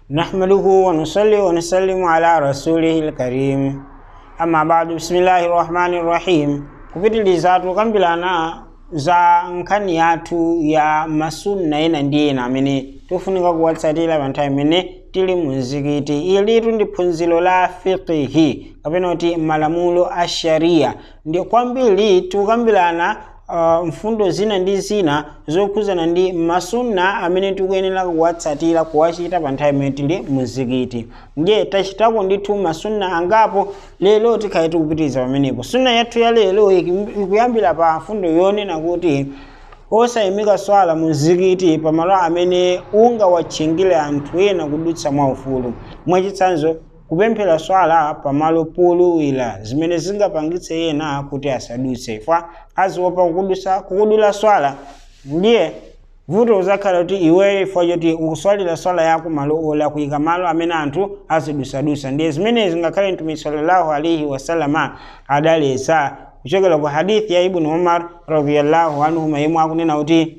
نحمده ونصلي ونسلم على رسوله الكريم أما بعد بسم الله الرحمن الرحيم kupitiliza tukambirana za nkhani yathu ya masunna ena ndi ena amene tikufunika kuwatsatira pa nthawi imene tili mu mzikiti ilitu ndi phunziro la fiqihi kapena kuti malamulo a sharia ndi kwambiri tikukambirana uh, mfundo zina ndi zina zokhuzana ndi masunna amene tikuyenera kuwatsatira kuwachita pa nthawi imene tili mu mzikiti ndiye tachitako ndithu masunna angapo lero tikhale tikupitiriza pamenepo sunna yathu ya lero ikuyambira pa mfundo yonena kuti osayimika swala mu mzikiti pamalo amene ungawatchingire anthu ena kudutsa mwaufulu mwachitsanzo kupemphera swala pamalo poluwira zimene zingapangitse ena kuti asadutse fa aziopa kukudusa kukudula swala ndiye vuto uzakhala kuti iweyo ifo choti ukuswalira swala yako malo ola kuyika malo amene anthu azidusadusa ndiye zimenezi ngakhale mtumiki sallallahu alaihi wasalama adaletsa kuchokera ku hadithi ya ibnu umar radiyallahu anhuma yemwe akunena kuti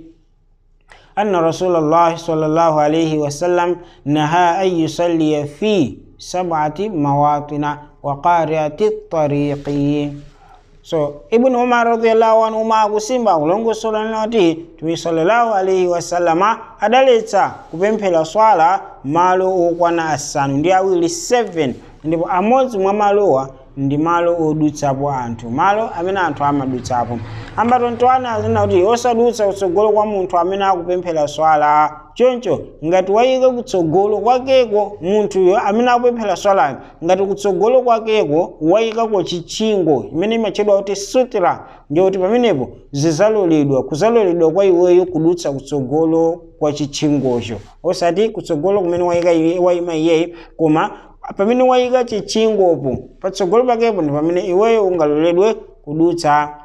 anna rasulullahi sallallahu alaihi wasallam naha an yusalliya fi sab'ati mawatina wa qari'ati tariqi so ibnu umar radiyallahu anhuma akusimba akulongosola kuti tumi sallallahu alaihi wasallama adaletsa kupemphera swala malo okwana asanu ndi awiri 7 ndipo amodzi mwa malowa ndi malo odutsapo anthu malo amene anthu amadutsapo ambatontoana azina kuti osadutsa kutsogolo kwa munthu amene akupemphera swala choncho ngati wayika kutsogolo kwakeko munthuyo amene akupemphera swalayo ngati kutsogolo kwakeko wayikako chitchingo imene imatchedwa kuti sutra ndiyoti pamenepo zizaloledwa kuzaloledwa kwa iweyo kudutsa kutsogolo kwa chitchingocho osati kutsogolo kumene wayika wayima iyeyi koma pamene wayika chitchingopo patsogolo pakepo ndi pamene iweyo ungaloledwe kudutsa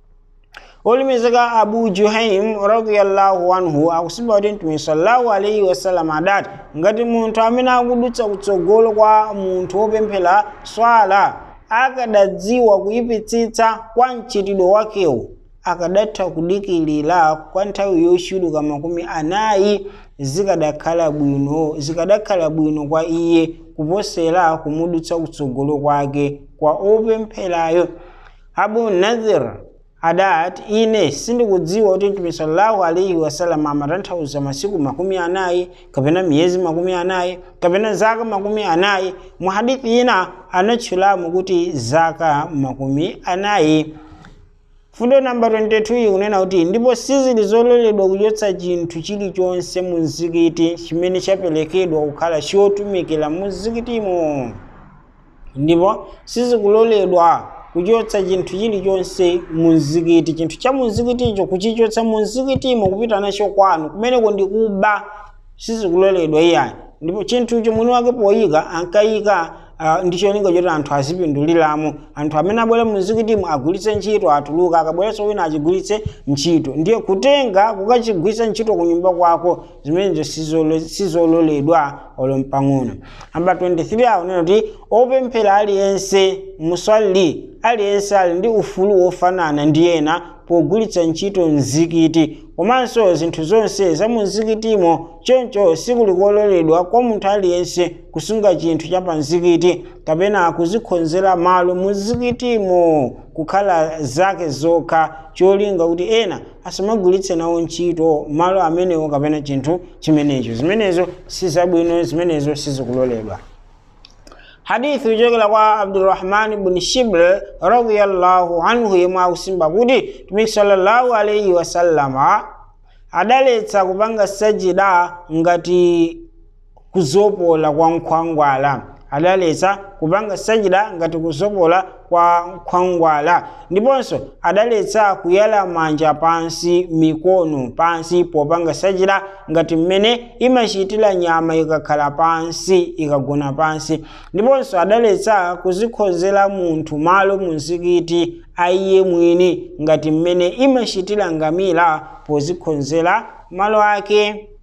olemekezeka abu juhaim radiyallahu anhu akusimba kuti mtume sallallahu alaihi wasallam adati ngati munthu amene akudutsa kutsogolo kwa munthu wopemphera swala akadadziwa kuyipitsitsa kwa mchitidwe wakewo akadatha kudikilira kwa nthawi yochuluka makumi anayi zikadakhala bwino zikadakhala bwino kwa iye kuposera kumudutsa kutsogolo kwake kwa opempherayo abu nadhir adati ine sindikudziwa kuti mtume sallallahu alaihi wasallam amatanthauza masiku makumi anayi kapena miyezi makumi anayi kapena zaka makumi anayi mu hadithi ina anatchulamo kuti zaka makumi anayi fundo namba 22 ikunena kuti ndipo sizili zololedwa kuchotsa chinthu chilichonse mu mzikiti chimene chaperekedwa kukhala chotumikira mu mzikitimo ndipo sizikuloledwa kuchotsa chinthu chilichonse mu mzikiti chinthu cha mu mzikiticho kuchichotsa mu mzikitimo kupita nacho kwanu kumeneko ndi kuba sizikuloledwa iyani ndipo chinthucho mwini wake poyika ankayika uh, ndicholinga choti anthu azipinduliramo anthu amene abwera mu mzikitimo agwiritse ntchito atuluka akabweretso wina achigwiritse ntchito ndiye kutenga kukachigwiritsa ntchito ku nyumba kwako zimenezo sizololedwa olo mpang'ono namba 23 akunena kuti opemphera aliyense muswali aliyense ali ndi ufulu wofanana ndi ena pogwiritsa ntchito mzikiti komanso zinthu zonse za mu mzikitimo choncho sikulikololedwa kwa munthu aliyense kusunga chinthu cha pa mzikiti kapena kuzikhonzera malo mu mzikitimo kukhala zake zokha cholinga kuti ena asamagwiritse nawo ntchito malo amenewo kapena chinthu chimenecho zimenezo sizabwino zimenezo sizikuloledwa hadithi kuchokera kwa abdurrahman bni shibl radiyallahu anhu yemwe akusimba kuti mtumiki sallallahu alaihi wasallama adaletsa kupanga sajida ngati kuzopola kwa nkhwangwala adaletsa kupanga sajida ngati kuzopola kwa nkhwangwala ndiponso adaletsa kuyala manja pansi mikono pansi popanga sajida ngati mmene imachitira nyama ikakhala pansi ikagona pansi ndiponso adaletsa kuzikhozera munthu malo mu mzikiti aiye mwini ngati mmene imachitira ngamira pozikhozera malo ake